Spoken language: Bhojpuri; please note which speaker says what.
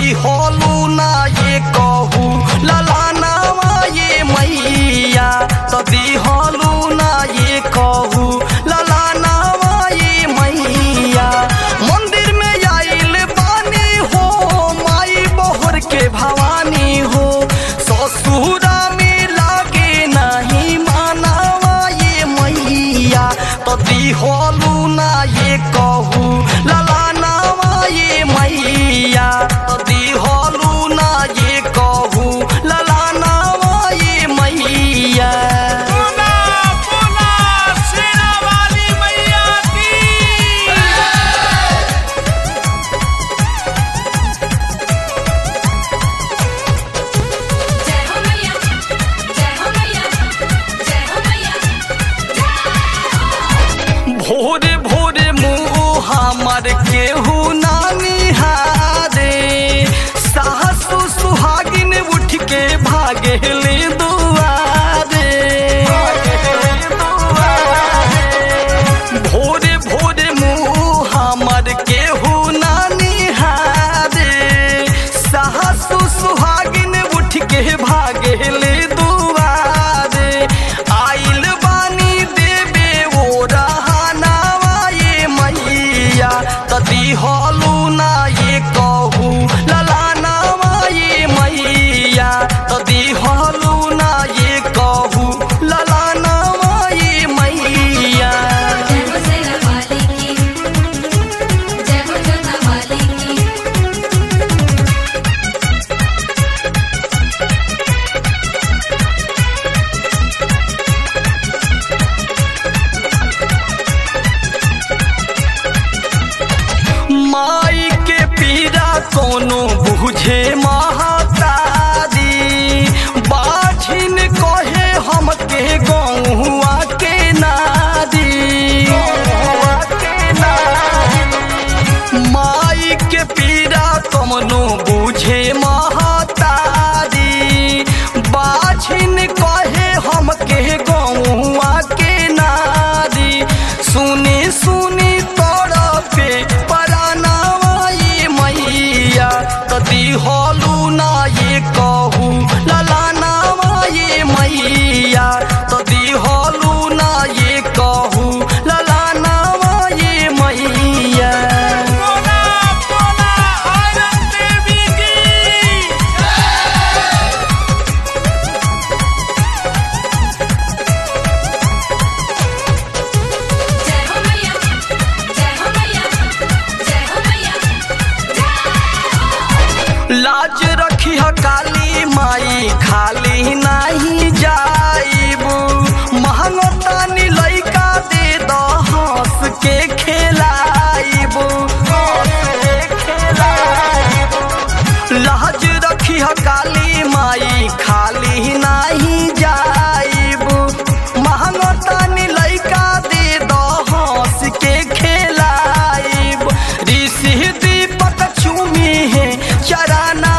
Speaker 1: दिहलू ना ये कहू ललानावा ये मैया तो दिहलू ना ये कहू ललानावा ये मैया मंदिर में आइल बानी हो माई बोहर के भवानी हो ससुरा में लागे नहीं मानावा ये मैया तो दिहलू ना ये कहू ललानावा ये मैया तो दिहलू ना ये कहू ललानावा ये मैया
Speaker 2: पुना पुना शेरा वाली मैया की
Speaker 3: जय हो मैया जय हो मैया जय हो मैया
Speaker 1: भोरे भोरे मुँह हमर केहू नानी हारे सासु सुहागिन उठ के भागे ले दुआरे भोरे भोरे मुँह हमर केहू नानी हारे सासु सुहागिन उठ के भागे ले दुआरे आइल बानी देवे ओ रहनावा ये मैया तदी हलू ना ये कहू ललानावा ये मैया तदी हलू ना ये कहू ललानावा ये मैया
Speaker 3: जय हो सेना वाली की जय हो जोता वाली की
Speaker 1: माई के पीड़ा कोनो बुझे महतारी बाझिन कहे हमके गौआ के नारी माई के पीड़ा कोनो बुझे महतारी बाझिन कहे हमके गौआ के नारी सुनी सुनी तोरा पे परानावा ये मैया तदी हलू ना ये कहू ललानावा ये मैया तदी हलू ना ये कहू ललानावा ये मैया
Speaker 2: पुना पुना आनंद देवी की
Speaker 3: जय हो मैया जय हो मैया जय हो मैया
Speaker 1: लाज रखी ह काली माई खाली नहीं जाइबू महंगतानी लइका दे द हंस के खेलाइबू लाज रखी ह काली माई खाली नहीं जाइबू महंगतानी लइका दे द हंस के खेलाइब ऋषि दीपक चूमी है चराना